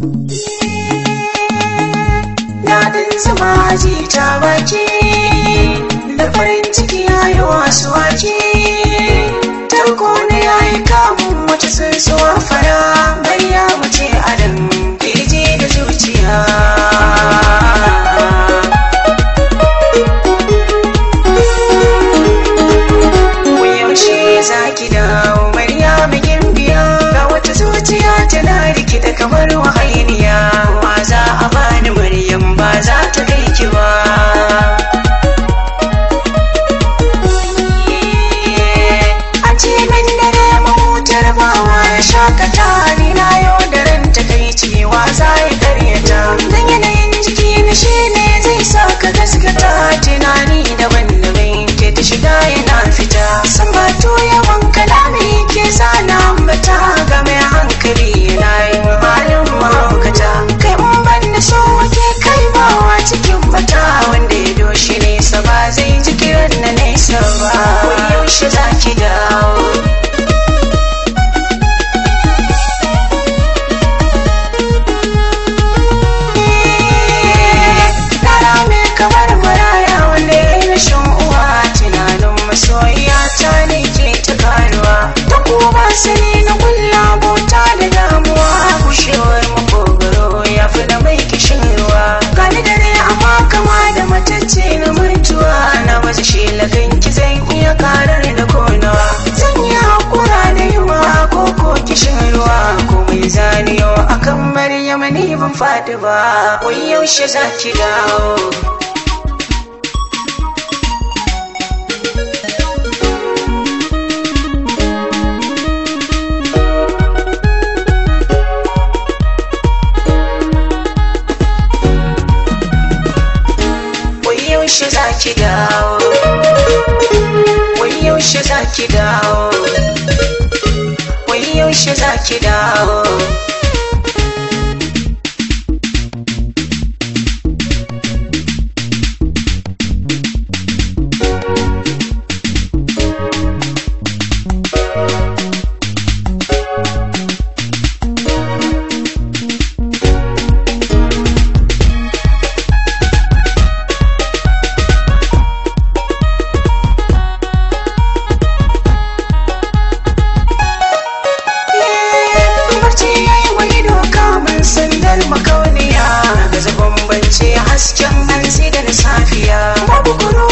Daɗin zama ji ta baki da farin ciki ya yi wasu wake. Tarko ne ya yi kamun wata tsuntsuwa fara bayya mace adam kirji da zuciya. yaushe za ki dawo Maryam gimbiya ga wata zuciya tana rikida kamar wahainiya wa za a bani Maryam ba za ta kai ki ba a ce min dare mahutar bawa ya shakata ni na yau da ran ta kai cewa za ya karyata dan yanayin jiki na shi ne zai sa ka gaskata tunani daban-daban ke ta shiga yana fita san ba to yawan kalami ke sana mata ga mai hankali yana yin halin mahaukata kai in ban da so wake kai bawa cikin mata wanda ya doshi nesa ba zai ji kiran na nesa ba wai yaushe za ki dawo Yara mai kamar maraya wanda ya yi rashin uwa tunanin masoyiya ta ne ke ta karuwa ta kuma sani na kulla bota da damuwa gushewar makogaro ya fi da mai kishin ruwa gani dare amma kama da matacce na mutuwa na wasu shelagan ki zan iya karar da konawa zan yi hakura da yiwa ko ko kishin ruwa komai zaniyo akan maryama ni ban fadi ba wai yaushe za ki dawo wai yaushe za ki dawo wai yaushe za ki dawo wai yaushe za ki dawo barci ya yi wani doka mun sandar makauniya ga zagon bance hasken hantsi da na safiya babu kuro